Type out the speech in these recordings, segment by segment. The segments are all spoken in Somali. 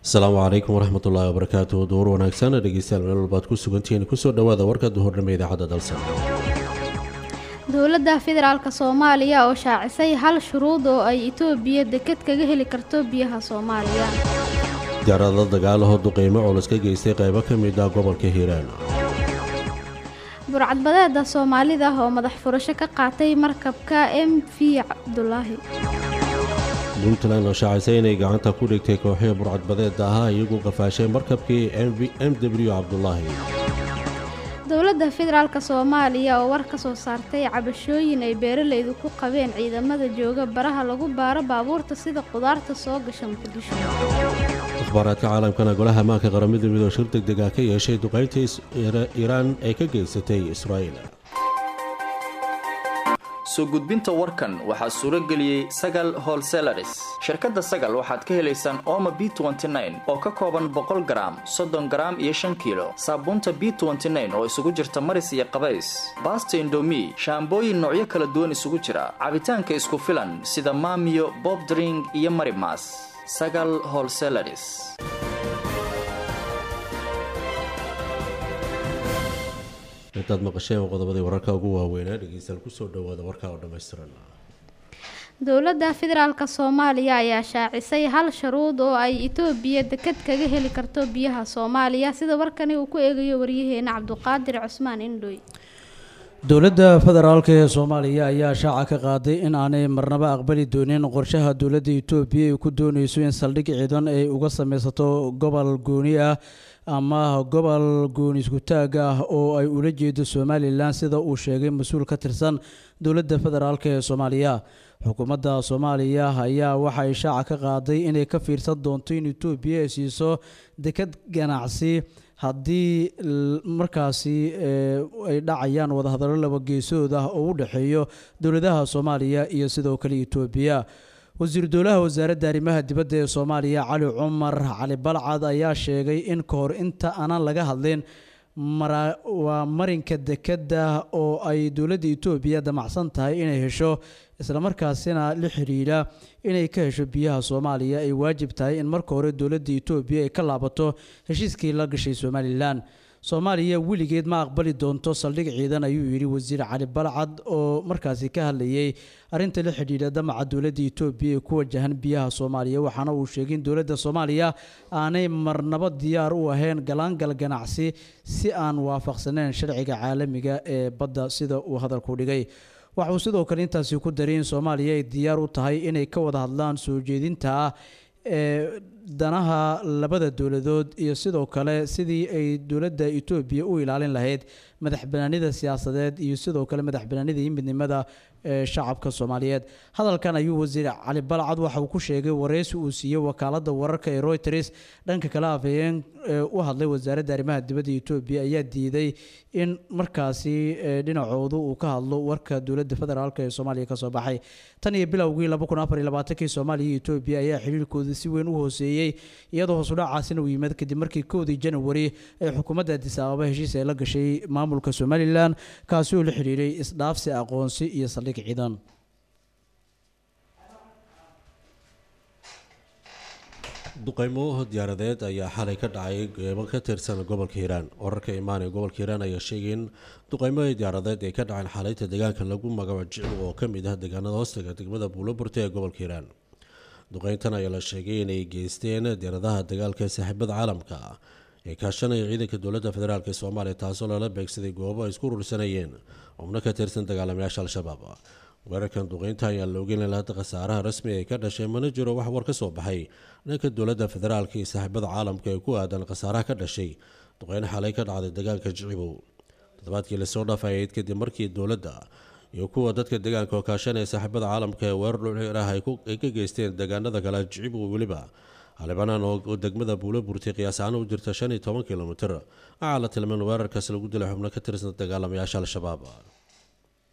asalaamu calaykum waraxmat ullaahi wabarakaatu duur wanaagsan dhegeystayaal meel walbaad ku sugantihiin kusoo dhawaada warka duhurnimo idaacadda dalsan dowladda federaalk soomaaliya oo shaacisay hal shuruud oo ay itoobiya deked kaga heli karto biyaha soomaaliya diyaarada dagaalahoo duqeymo culus ka geystay qaybo ka mid ah gobolka hiiraan burcadbadeeda soomaalida oo madax furasho ka qaatay markabka m v cabdulaahi puntland oo shaacisay inay gacanta ku dhigtay kooxihii burcadbadeeda ahaa iyagu qafaashay markabkii m w cabdulaahi dowladda federaalk soomaaliya oo war ka soo saartay cabashooyin ay beeralaydu ku qabeen ciidamada jooga baraha lagu baaro baabuurta sida qudaarta soo gasha muqdisho akhbaaraadka caalamkana golaha ammaanka qaramada midoo shir deg deg ah ka yeeshay duqaynta iiraan ay ka geysatay israa'iil soo gudbinta warkan waxaa suuro geliyey sagal holselaris shirkadda sagal waxaad ka helaysaan ooma b oo ka kooban boqol garaam soddon garaam iyo shan kiilo saabuunta b oo isugu jirta maris iyo qabays baasta indomi shaambooyin noocyo kala duwan isugu jira cabitaanka isku filan sida maamiyo bobdring iyo marimas sagal holselaris intaad maqasheen qodobadii wararka ugu waaweynaa dhegeystayaal kusoo dhawaada warkaa oo dhammaystiran dowladda federaalk soomaaliya ayaa shaacisay hal sharuud oo ay itoobiya deked kaga heli karto biyaha soomaaliya sida warkani uu ku eegayo waryaheena cabduqaadir cusmaan indhoy dowladda federaalk ee soomaaliya ayaa shaaca ka qaaday in aanay marnaba aqbali doonin qorshaha dowladda itoobiya ay ku dooneyso in saldhig ciidan ay uga sameysato gobol gooni ah ama gobol gooni iskutaag ah oo ay ula jeedo somalilan sida uu sheegay mas-uul ka tirsan dowladda federaalk ee soomaaliya xukuumadda soomaaliya ayaa waxay shaaca ka qaaday inay ka fiirsan doonto in itoobiya ay siiso deked ganacsi haddii markaasi ay dhacayaan wadahadallo laba geesood ah oo u dhexeeyo dowladaha soomaaliya iyo sidoo kale itoobiya wasiiru dowlaha wasaaradda arrimaha dibadda ee soomaaliya cali cumar cali balcad ayaa sheegay in ka hor inta aanan laga hadlin waa marinka dekedda oo ay dowladda itoobiya damacsan tahay inay hesho islamarkaasina la xidhiidha inay ka hesho biyaha soomaaliya ay waajib tahay in marka hore dowladda itoobiya ay ka laabato heshiiskii la gashay somalilan soomaaliya weligeed ma aqbali doonto saldhig ciidan ayuu yidhi wasiir cali balcad oo markaasi ka hadlayay arrinta la xidhiidha damaca dowladda itoobiya ee ku wajahan biyaha soomaaliya waxaana uu sheegay in dowladda soomaaliya aanay marnabo diyaar u ahayn galaangal ganacsi si aan waafaqsaneyn sharciga caalamiga ee badda sida uu hadalku dhigay waxauu sidoo kale intaasi ku daray in soomaaliya ay diyaar u tahay inay ka wada hadlaan soo jeedinta ah ee danaha labada dowladood iyo sidoo kale sidii ay dowladda itoobiya u ilaalin lahayd madax banaanida siyaasadeed iyo sidoo kale madax banaanida iyo midnimada ee shacabka soomaaliyeed hadalkan ayuu wasiir cali balcad waxa uu ku sheegay wareysi uu siiyey wakaalada wararka ee reuters dhanka kale afhayeen u hadlay wasaaradda arrimaha dibadda itoobiya ayaa diiday in markaasi dhinacoodu uu ka hadlo warka dowladda federaalk ee soomaaliya kasoo baxay tan iyo bilowgii kii soomaaliya iyo itoobiya ayaa xiriirkooda si weyn u hooseeyey iyadoo hoosudhacaasina uu yimid kadib markii kowdii janawari ee xukuumadda adis ababa heshiis ay la gashay maamulka somalilan kaasi oo la xidhiiray isdhaafsi aqoonsi iyo saldhig ciidan duqeymo diyaaradeed ayaa xalay ka dhacay qeybo ka tirsan gobolka hiiraan wararka imaanee gobolka hiiraan ayaa sheegay in duqeymo diyaaradeed ay ka dhaceen xalayta deegaanka lagu magaco jiclu oo ka mid ah deegaanada hoostaga degmada buuloburta ee gobolka hiiraan duqeyntan ayaa la sheegay inay geysteen diyaaradaha dagaalka ee saaxiibada caalamka ee kaashanaya ciidanka dowladda federaalk ee soomaaliya taasoo lala beegsaday goobo ay isku rursanayeen xubno ka tirsan dagaalamayaasha al-shabaab weerarkan duqeynta ayaa la ogeyn lahada khasaaraha rasmi ee ka dhashay mana jiro wax war ka soo baxay dhanka dowladda federaalk iyo saaxiibada caalamka ee ku aadan khasaaraha ka dhashay duqeyn xalay ka dhacday dagaalka jicibow toddobaadkii lasoo dhaafayeyd kadib markii dowladda iyo kuwa dadka deegaanka oo kaashanaya saaxiibada caalamka ee weerar dhulciir ah ay ka geysteen deegaanada kale jicibow weliba halibanaan oo degmada buulo burtay qiyaasaana u jirta shan iyo toban kilomitir waxaa la tilmaan weerarkaas lagu dilay xubno ka tirsan dagaalamayaasha al-shabaab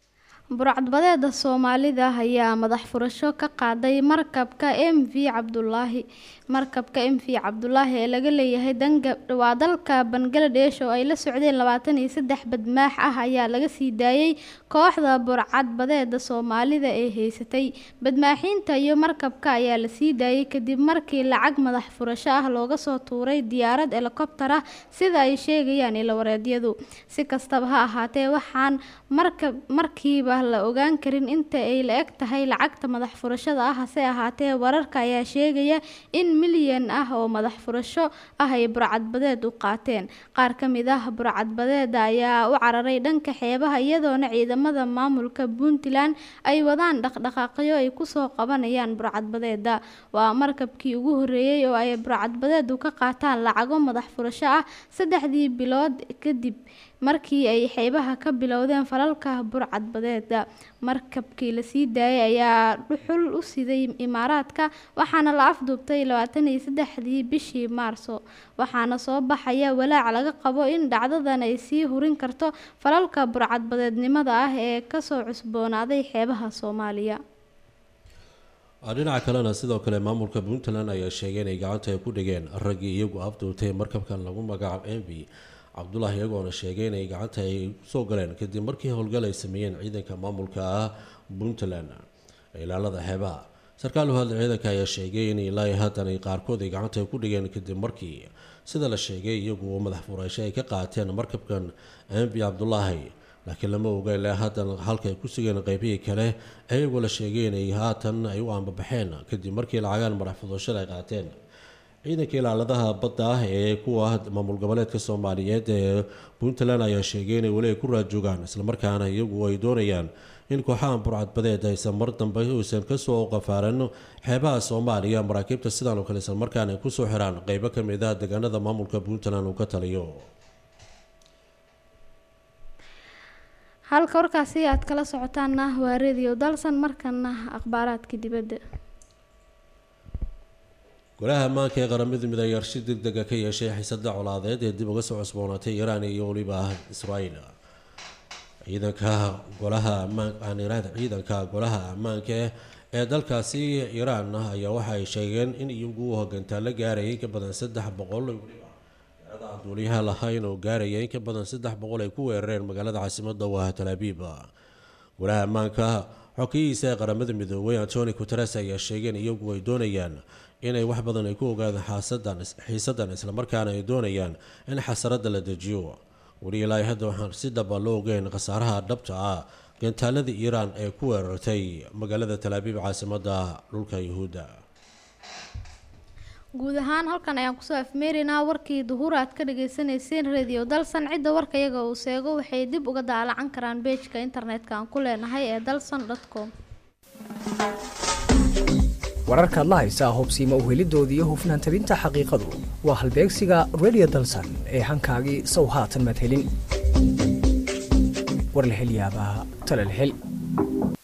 burcadbadeeda soomaalida ayaa madax furasho ka qaaday markabka m v cabdulaahi markabka m v cabdulaahi ee laga leeyahay danga waa dalka bangaladesh oo ay la socdeen labaatan iyo saddex badmaax ah ayaa laga sii daayay kooxda burcadbadeeda soomaalida ee haysatay badmaaxiinta iyo markabka ayaa la sii daayay kadib markii lacag madax furasho ah looga soo tuuray diyaarad helikobtar ah sida ay sheegayaan ilawareedyadu si kastaba ha ahaatee waxaan markab markiiba la ogaan karin inta ay la eg tahay lacagta madax furashada ah hase ahaatee wararka ayaa sheegaya in milyan ah oo madax furasho ah ay burcadbadeed u qaateen qaar ka mid ah burcadbadeeda ayaa u cararay dhanka xeebaha iyadoona ciidamada maamulka puntland ay wadaan dhaqdhaqaaqyo ay kusoo qabanayaan burcadbadeeda waa markabkii ugu horeeyey oo ay burcadbadeedu ka qaataan lacago madax furasho ah saddexdii bilood kadib markii ay xeebaha ka bilowdeen falalka burcadbadeeda markabkii lasii daayay ayaa dhuxul u siday imaaraadka waxaana la afduubtay labaatan iyo saddexdii bishii maarso waxaana soo baxaya walaac laga qabo in dhacdadan ay sii hurin karto falalka burcadbadeednimada ah ee kasoo cusboonaaday xeebaha soomaaliya dhinaca kalena sidoo kale maamulka puntland ayaa sheegay inay gacanta ay ku dhigeen raggii iyagu afduubtay markabkan lagu magacaabo m v cabdulaahi iyagoona sheegay inay gacanta ay soo galeen kadib markii howlgal ay sameeyeen ciidanka maamulka ah puntland ilaalada xeebaha sarkaal u hadla ciidanka ayaa sheegay in ilaa haatan ay qaarkood ay gacanta ay ku dhigeen kadib markii sida la sheegay iyagu madax furasho ay ka qaateen markabkan m v cabdulaahi laakiin lama oga ilaa haatan halka ay ku sugeen qeybihii kale iyagoo la sheegay inay haatan ay u aanbabaxeen kadib markii lacagaan madax furashada ay qaateen ciidanka ilaaladaha badda ah ee kuwa maamul goboleedka soomaaliyeed ee puntland ayaa sheegay inay weli ay ku raajoogaan islamarkaana iyagu ay doonayaan in kooxahan burcadbadeed aysan mar dambe uusan kasoo qafaaran xeebaha soomaaliya maraakiibta sidaan oo kale islamarkaana ay kusoo xiraan qeybo ka mid ah deegaanada maamulka puntland uu ka taliyo halka warkaasi aad kala socotaana waa radio dalsan markana akhbaaraadka dibadda golaha ammaanka ee qaramada midoobey ayaa arshi deg dega ka yeeshay xiisada colaadeed ee dib uga soo cusboonaatay iiraan iyo weliba israel ciidanka golaha ammaan iraad ciidanka golaha ammaanka ee dalkaasi iiraan ayaa waxa ay sheegeen in iyagu hogantaan la gaarayay in ka badan saddex boqol yarada aan duuliyaha lahayn oo gaaraya in ka badan saddex boqol ay ku weerareen magaalada caasimada waa talaabiib golaha ammaanka xokiyihiisa ee qaramada midoobey antoni guteres ayaa sheegeen iyagu ay doonayaan inay wax badan ay ku ogaadaan xaasadan xiisadan islamarkaana ay doonayaan in xasarada la dejiyo weli ilaa hadda waxaan si dhaba loo ogeyn khasaaraha dhabta ah gantaalada iiraan ee ku weerartay magaalada talaabiib caasimada dhulka yuhuudda guud ahaan halkan ayaan kusoo afmeeraynaa warkii duhur aad ka dhagaysanayseen radio dalsan cidda warka iyaga uu seego waxay dib uga daalacan karaan beejka internetka aan ku leenahay ee dalsan com wararkaad la haysaa hubsiima uhelidoodii iyo hufnaan tabinta xaqiiqadu waa halbeegsiga radio dalsan ee hankaagii sow haatan maad helin war la hel yaabaa tala la hel